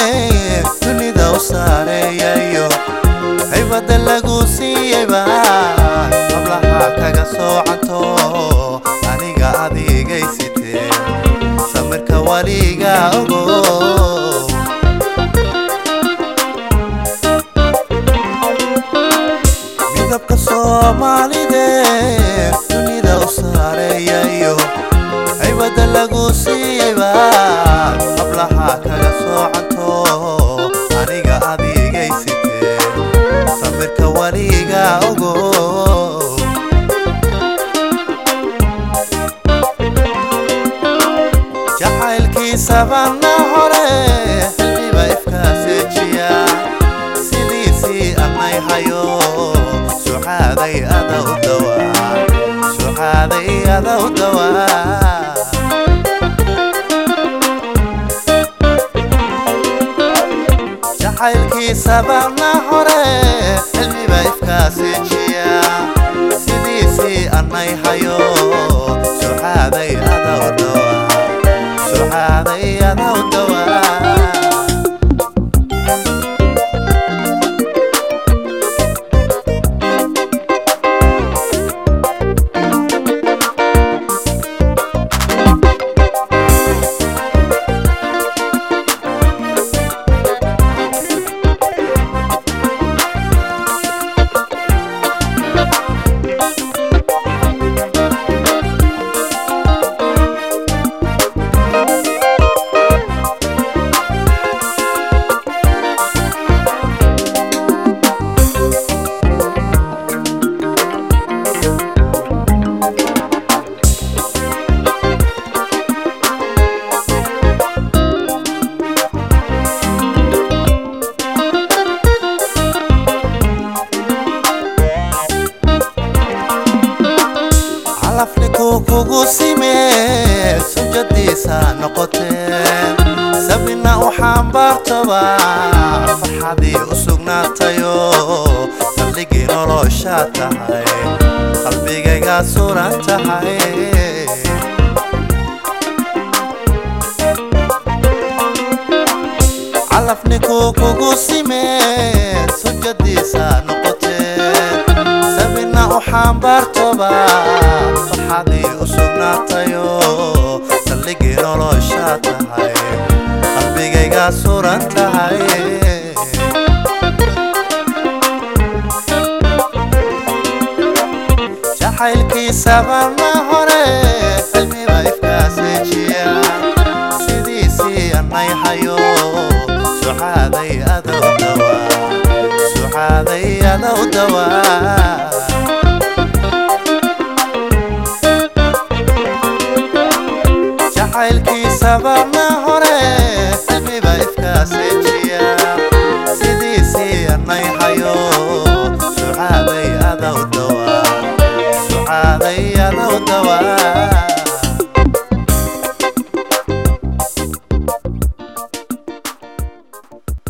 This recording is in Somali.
dunida u saareeyayo haybada lagu siiyeyba hablaha kaga soocanto aniga adigaysitee samirka waliga ogo midabka soomaalide dunida u saareeyayo haybada lagu siiyeyba hablaha kaga soocanto aniga adigaysitee samirka waliga ogo jacaylkiisabana hore xilmiba ifkaaseejiya sidiisii anay hayo suxaaday ada u dawaa suxaaday ada u dawaa jacaylkiisabana hore xilmiba ifkaaseejiya sidiisii anay hayo suxaaday ada u dawaa suxaaday ada u dawaa calafniku kugu simee sujadiisa noqotee sabina u xambaartoba farxadii u sugnaatayo saldhigii nolosha tahay qalbigayga suran tahay calafniku kugu simee sujadiisa noqotee sabina u xambaartoba farxadii u sugnaatayo saldhigii nolosha tahay qalbigayga suran tahay jacaylkiisabana hore xilmiba ifkaaseejiya sidiisii anay hayo suxaaday adow dawaa suxaaday adow dawaa jacaylkiisabana hore xilmiba ifkaaseejiya sidiisii anay hayo suxaaday adow dawaa suxaaday adow dawaa